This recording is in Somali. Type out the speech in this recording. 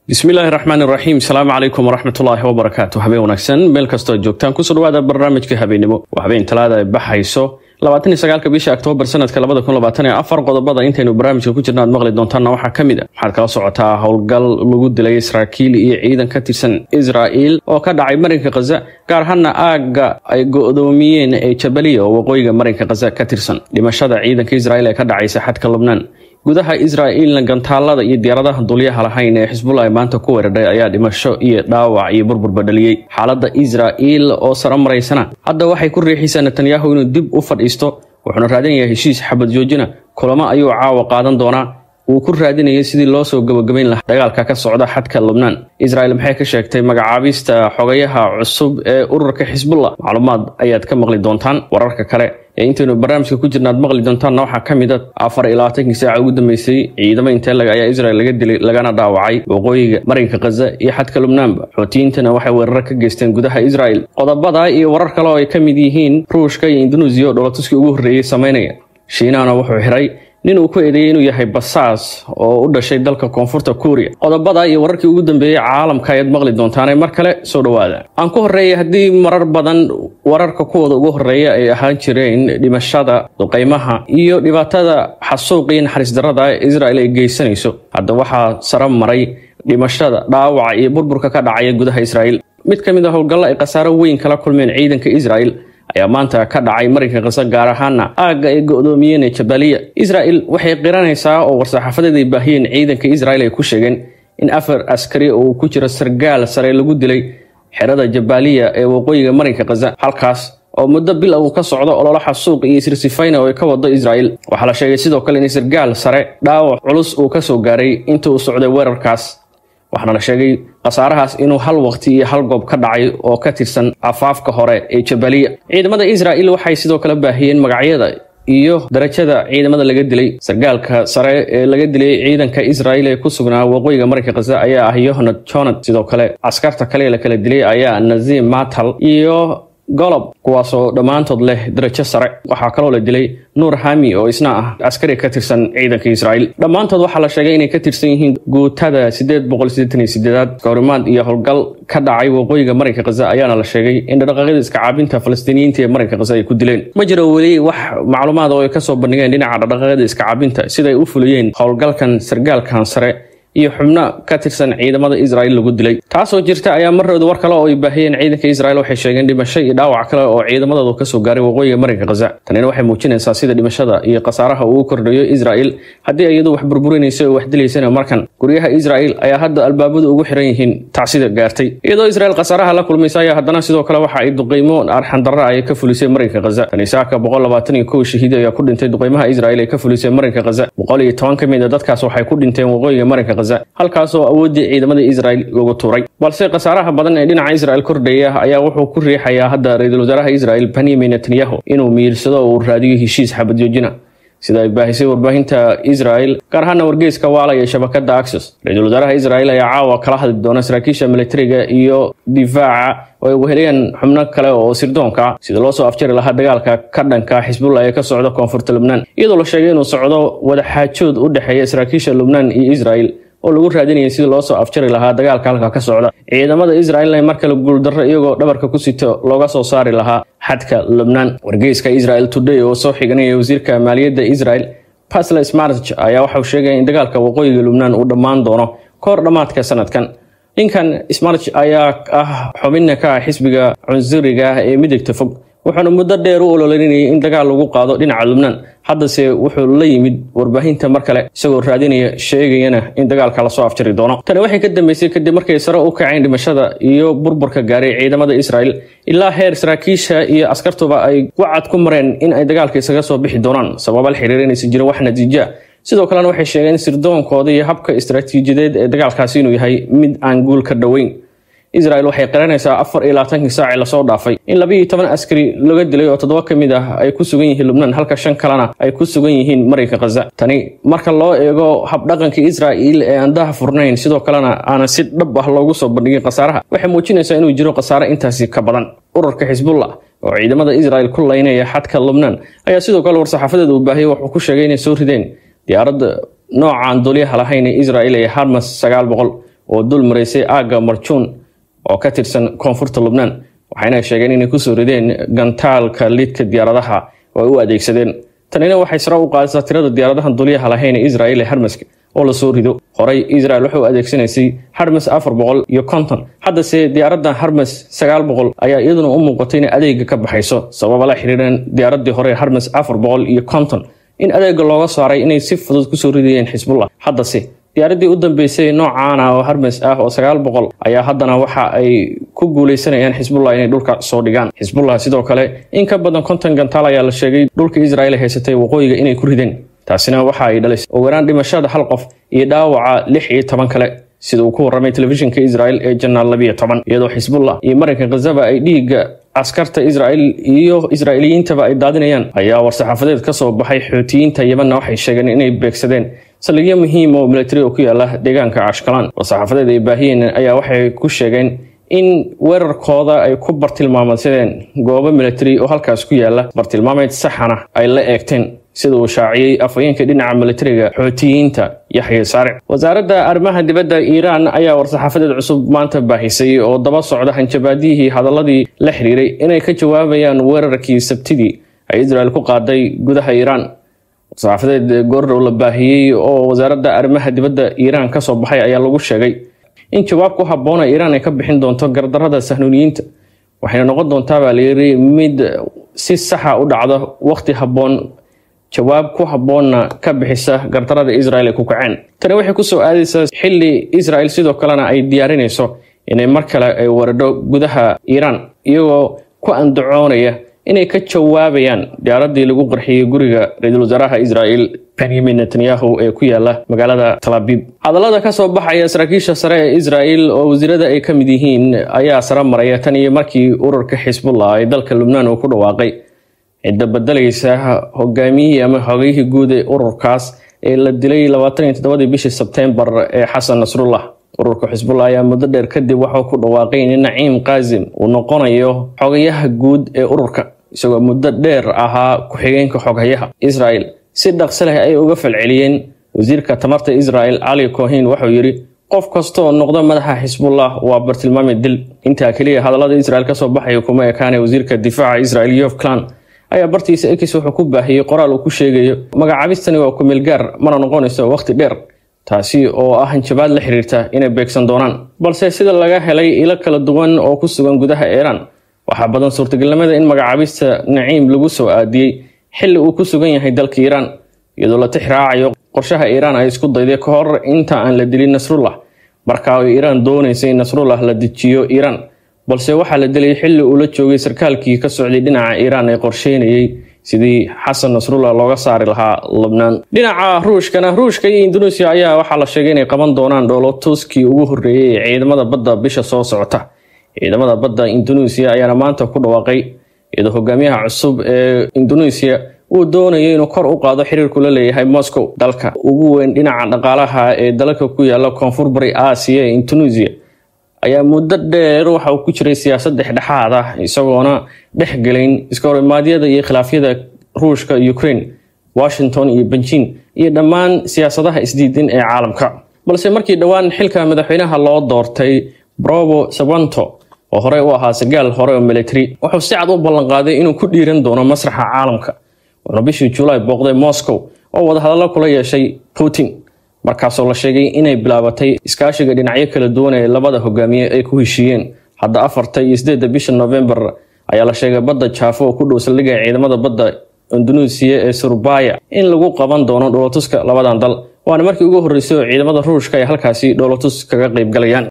bismillaahi raxmaan iraxiim asalaamu calaykum waraxmatullaahi wabarakaatu habeen wanaagsan meel kastoo joogtaan kusoo dhawaada barnaamijka habeenimo waa habeen talaada ay baxayso labaataniyo sagaalka bisha oktoobar sanadka labada kun labaatan iyo afar qodobada intaynu barnaamijka ku jirna aad maqli doontaanna waxaa ka mid a waxaad kala socotaa howlgal lagu dilay saraakiil iyo ciidan ka tirsan israa'iil oo ka dhacay marinka khaza gaar ahaana aagga ay go-doomiyeen ee jabaliya oo waqooyiga marinka khaza ka tirsan dhimashada ciidanka israa'iil ee ka dhacaysa xadka lubnaan gudaha israa'iilna gantaalada iyo diyaaradaha dulyaha lahayn ee xisbullah maanta ku weeraray ayaa dhimasho iyo dhaawac iyo burburba dhaliyey xaaladda israa'iil oo sara maraysana hadda waxay ku riixaysaa netanyahu inuu dib u fadhiisto wuxuuna raadinayaa heshiis xabad joojina kulamo ayuu caawa qaadan doonaa uu ku raadinayay sidii loo soo gabagabayn lahaa dagaalka ka socda xadka lubnaan israa'iil maxay ka sheegtay magacaabista xogayaha cusub ee ururka xisbullah macluumaad ayaad ka maqli doontaan wararka kale ee intaynu barnaamijka ku jirna aad maqli doontaanna waxaa ka mid a afar iyo labaatankii saaca ugu dambeysay ciidamo inteelag ayaa israel laga dilay lagana dhaawacay waqooyiga marinka khaza iyo xadka lubnaanba xootiyiintana waxay weeraro ka geysteen gudaha israel qodobada iyo warar kale oo ay ka mid yihiin ruushka iyo induneisiya oo dholatuskii ugu horreeyey samaynaya shiinahana wuxuu xiray nin uu ku eedeeyey inuu yahay basaas oo u dhashay dalka koonfurta kuuriya qodobada iyo wararkii ugu dambeeyey caalamka ayaad maqli doontaane mar kale soo dhowaada aan ku horreeyay haddii marar badan wararka kuwooda ugu horreeya ay ahaan jireen dhimashada duqaymaha iyo dhibaatada xasuuq iyo naxariis darrada ee israel ay geysanayso hadda waxaa sara maray dhimashada dhaawaca iyo burburka ka dhacaya gudaha israa'iil mid ka mid a howlgallo ay khasaaro weyn kala kulmeen ciidanka israel ayaa maanta ka dhacay marinka khaza gaar ahaana aagga ay go-doomiyeen ee jabaliya israel waxay qiranaysaa oo war-saxaafadeed ay baahiyeen ciidanka israel ay ku sheegeen in afar askari oo ku jira sargaal sare lagu dilay xerada jabaliya ee waqooyiga marinka khaza halkaas oo muddo bil uu ka socdo ololo xasuuq iyo isrisifayna oo ay ka wado israel waxaa la sheegay sidoo kale in sargaal sare dhaawac culus uu ka soo gaaray inta uu socday weerarkaas waxaana la sheegay khasaarahaas inuu hal waqti iyo hal goob ka dhacay oo ka tirsan afaafka hore ee jabaliya ciidamada israa'iil waxay sidoo kale baahiyeen magacyada iyo darajada ciidamada laga dilay sargaalka sare ee laga dilay ciidanka israa'iil ee ku sugnaa waqooyiga marinka khaza ayaa ah yohanad jonad sidoo kale askarta kale la kala dilay ayaa nazim matal iyo golob kuwaasoo dhammaantood leh darajo sare waxaa kaloo la dilay nuur hami oo isna ah askari ka tirsan ciidanka israa'iil dhammaantood waxaa la sheegay inay ka tirsan yihiin guutada sideed boqol siddeetan iyo sideedaad kawrimaad iyo howlgal ka dhacay waqooyiga marinka khaza ayaana la sheegay in dhaqaaqyada iskacaabinta falastiiniyiinta ee marinka khaza ay ku dileen ma jiro weli wax macluumaad oo ay kasoo bandhigeen dhinaca dhaqaaqyada iskacaabinta siday u fuliyeen howlgalkan sargaalkan sare iyo xubno ka tirsan ciidamada israa'iil lagu dilay taasoo jirta ayaa marooda war kale oo ay baahiyeen ciidanka israa'iil waxay sheegeen dhimasho iyo dhaawac kale oo ciidamadooda kasoo gaaray waqooyiga marinka khaza tanina waxay muujinaysaa sida dhimashada iyo khasaaraha uu kordhayo israa'iil haddii iyadu wax burburinaysa oo wax dilaysana markan guryaha israa'iil ayaa hadda albaabadu ugu xiran yihiin tacsida gaartay iyadoo israa'iil khasaaraha la kulmaysa ayaa haddana sidoo kale waxa ay duqaymo arxandarra ay ka fulisay marinka khaza kaniisaaka boqol labaatan iyo kow shahiid ayaa ku dhintay duqaymaha israa'iil ay ka fulisay marinka khaza boqol iyo toban ka mid a dadkaas waxay ku dhinteen waqooyiga marinka halkaasoo awooddii ciidamada israel lagu tuuray balse khasaaraha badan ee dhinaca israel kordhaya ayaa wuxuu ku riixayaa hadda ra-iisul wasaaraha israel benyamin netanyahu inuu miirsado oo uu raadiyo heshiis xabad joojina sida ay baahisay warbaahinta israel gaar ahaana wargeyska waala iyo shabakada axos ra-iisul wasaaraha israel ayaa caawa kala hadli doona saraakiisha militariga iyo difaaca oo ay weheliyaan xubno kale oo sirdoonka ah sida loo soo afjari lahaa dagaalka ka dhanka xisbullah ee ka socda koonfurta lubnaan iyadoo la sheegay inuu socdo wadaxaajood u dhexeeya saraakiisha lubnaan iyo israel oo lagu raadinayay sidii loo soo afjari lahaa dagaalka halka ka socda ciidamada israa'iilna mar kale guuldarro iyagoo dhabarka ku sito looga soo saari lahaa xadka lubnaan wargeyska israel today oo soo xiganaya wasiirka maaliyadda israel pasle smartg ayaa waxauu sheegaya in dagaalka waqooyiga lubnaan uu dhammaan doono kahor dhammaadka sanadkan ninkan smartg ayaa ah xubinna ka ah xisbiga cunsuriga ah ee midigta fog wuxuuna muddo dheer u ololinayay in dagaal lagu qaado dhinaca lubnaan haddase wuxuu la yimid warbaahinta mar kale isagoo raadinaya sheegayana in dagaalka lasoo afjari doono tani waxay ka dambeysay kadib markay sare u kaceen dhimashada iyo burburka gaaray ciidamada israel ilaa heer saraakiisha iyo askartuba ay wacad ku mareen in ay dagaalka isaga soo bixi doonaan sababa la xiriir inaysan jirin wax natiija sidoo kalena waxay sheegeen sirdoonkooda iyo habka istaraatiijiyadeed ee dagaalkaasi inuu yahay mid aan guul ka dhoweyn israel waxay qiranaysaa afar iyo labaatankii saacii lasoo dhaafay in laba iyo toban askari laga dilay oo toddoba ka mid ah ay ku sugan yihiin lubnaan halka shan kalena ay ku sugan yihiin marinka khaza tani marka loo eego habdhaqanka israa'iil ee aan daha furnayn sidoo kalena aanan si dhab ah loogu soo bandhigin khasaaraha waxay muujinaysaa inuu jiro khasaare intaasi ka badan ururka xisbullah oo ciidamada israel ku laynaya xadka lubnaan ayaa sidoo kale war-saxaafadeed uu baahiyey wuxuu ku sheegay inay soo rideen diyaaradda noocaan dulyaha lahayn ee israel ee harmas sagaal boqol oo dul maraysay aagga marjuun oo ka tirsan koonfurta lubnaan waxayna sheegeen inay kusoo rideen gantaalka lidka diyaaradaha oo ay u adeegsadeen tanina waxay sare u qaadaysaa tirada diyaaradahan dulyaha lahayn ee israel ee harmaska oo lasoo rido horey israel waxay u adeegsanaysay harmas afar boqol iyo konton haddase diyaaraddan harmas sagaal boqol ayaa iyaduna u muuqatay inay adeega ka baxayso sababa la xiriireen diyaaraddii hore harmas afar boqol iyo konton in adeega looga saaray inay si fudud kusoo ridayeen xisbullah haddase diyaaraddii u dambeysay noocaana oo harmas ah oo sagaal boqol ayaa haddana waxa ay ku guuleysanayaan xisbullah inay dhulka soo dhigaan xisbullah sidoo kale in ka badan konton gantaal ayaa la sheegay dhulka israel haysatay waqooyiga inay ku rideen taasina waxa ay dhalisay ogaraan dhimashada hal qof iyo dhaawaca lix iyo toban kale sida uu ku warramay telefishinka israel ee janaal labiyo toban iyadoo xisbullah iyo marinka khazaba ay dhiigga askarta israel iyo israa'iiliyiintaba ay daadinayaan ayaa war-saxaafadeed ka soo baxay xootiyiinta yemanna waxay sheegeen inay beegsadeen saldhigyo muhiim oo militari oo ku yaala deegaanka ashkalaan war-saxaafadeed ay baahiyeen ayaa waxay ku sheegeen in weerarkooda ay ku bartilmaamadsadeen goobo militari oo halkaas ku yaala bartilmaameed saxana ay la eegteen sida uu shaaciyey afhayeenka dhinaca militariga xootiyiinta yaxya saaric wasaaradda arrimaha dibadda iiraan ayaa war-saxaafadeed cusub maanta baahisay oo daba socda hanjabaadiyihii hadaladii la xiriiray inay ka jawaabayaan weerarkii sabtidii ay israel ku qaaday gudaha iiraan war-saxaafadeed goordhow la baahiyey oo wasaaradda arrimaha dibadda iiraan ka soo baxay ayaa lagu sheegay in jawaab ku habboona iiraan ay ka bixin doonto gardarrada sahnuuniyiinta waxayna noqon doontaa baa layiri mid si saxa u dhacda waqti habboon jawaab ku habboonna ka bixisa gardarada israel ay ku kaceen tani waxay kusoo aadaysaa xilli israel sidoo kalena ay diyaarinayso inay mar kale ay waradho gudaha iiraan iyagoo ku andacoonaya inay ka jawaabayaan diyaaradii lagu qarxiyey guriga ra-iisul wasaaraha israel benyamin netanyahu ee ku yaala magaalada talaabib hadallada ka soo baxaya saraakiisha sare ee israel oo wasiirada ay ka mid yihiin ayaa sare maraya tan iyo markii ururka xisbullah ee dalka lubnaan uu ku dhawaaqay cidda bedelaysa hogaamiyihii ama xogayihii guud ee ururkaas ee la dilay labaatan iyo toddobadii bishii sebtembar ee xasan nasrullah ururka xisbullah ayaa muddo dheer kadib waxau ku dhawaaqay in naciim kaasim uu noqonayo xogayaha guud ee ururka isagoo muddo dheer ahaa ku-xigeenka xoghayaha israel si dhaqsi leh ay uga falceliyeen wasiirka tamarta israel cali kohin wuxuu yidhi qof kastaoo noqda madaxa xisbullah waa bartilmaami dil intaa keliya hadallada israel kasoo baxaya kuma ekaanay wasiirka difaaca israel yof clan ayaa bartiisa ekis wuxuu ku baahiyey qoraal uu ku sheegayo magacaabistani waa kumeel gaar mana noqonayso waqti dheer taasi oo ah hanjabaad la xiriirta inay beegsan doonaan balse sida laga helay ilo kala duwan oo ku sugan gudaha iiraan waxaa badan suurtagelnimada in magacaabista naciim lagu soo aadiyey xilli uu ku sugan yahay dalka iiraan iyadoo la tix raacayo qorshaha iiraan ay isku dayday ka hor inta aan la dilin nasrullah markaa oo iiraan doonaysay in nasrullah la dejiyo iiraan balse waxaa la dilay xilli uu la joogay sarkaalkii ka socday dhinaca iiraan ee qorsheynayey sidii xasan nasrullah looga saari lahaa lubnaan dhinaca ruushkana ruushka iyo induneisiya ayaa waxaa la sheegay inay qaban doonaan dhoolotuskii ugu horreeyey ee ciidamada badda bisha soo socota ciidamada badda induneisiya ayaana maanta ku dhawaaqay iyadoo hogaamiyaha cusub ee induneisiya uu doonayay inuu kor u qaado xiriirku la leeyahay moscow dalka ugu weyn dhinaca dhaqaalaha ee dalalka ku yaala koonfur bari aasiya ee indonesia ayaa muddo dheer waxa uu ku jiray siyaasad dhexdhexaad ah isagoona dhex gelayn iska horimaadyada iyo khilaafyada ruushka ukraine washington iyo benjin iyo dhammaan siyaasadaha isdiidin ee caalamka balse markii dhowaan xilka madaxweynaha loo doortay brobo sabanto oo horey u ahaa sagaal hore oo military wuxuu si cad u ballanqaaday inuu ku dhiiran doono masraxa caalamka wuxuuna bishii julaay booqday moscow oo wadahadallo kula yeeshay putin markaasoo la sheegay inay bilaabatay iskaashiga dhinacyo kala duwan ee labada hogaamiye ay ku heshiiyeen hadda afarta iyo sideedda bisha novembar ayaa la sheegay badda jaafo oo ku dhow saldhigga ciidamada badda induneisiya ee surbaya in lagu qaban doono dhoolotuska labadan dal waana markii ugu horreysay oo ciidamada ruushka ay halkaasi dhoolotus kaga qayb galayaan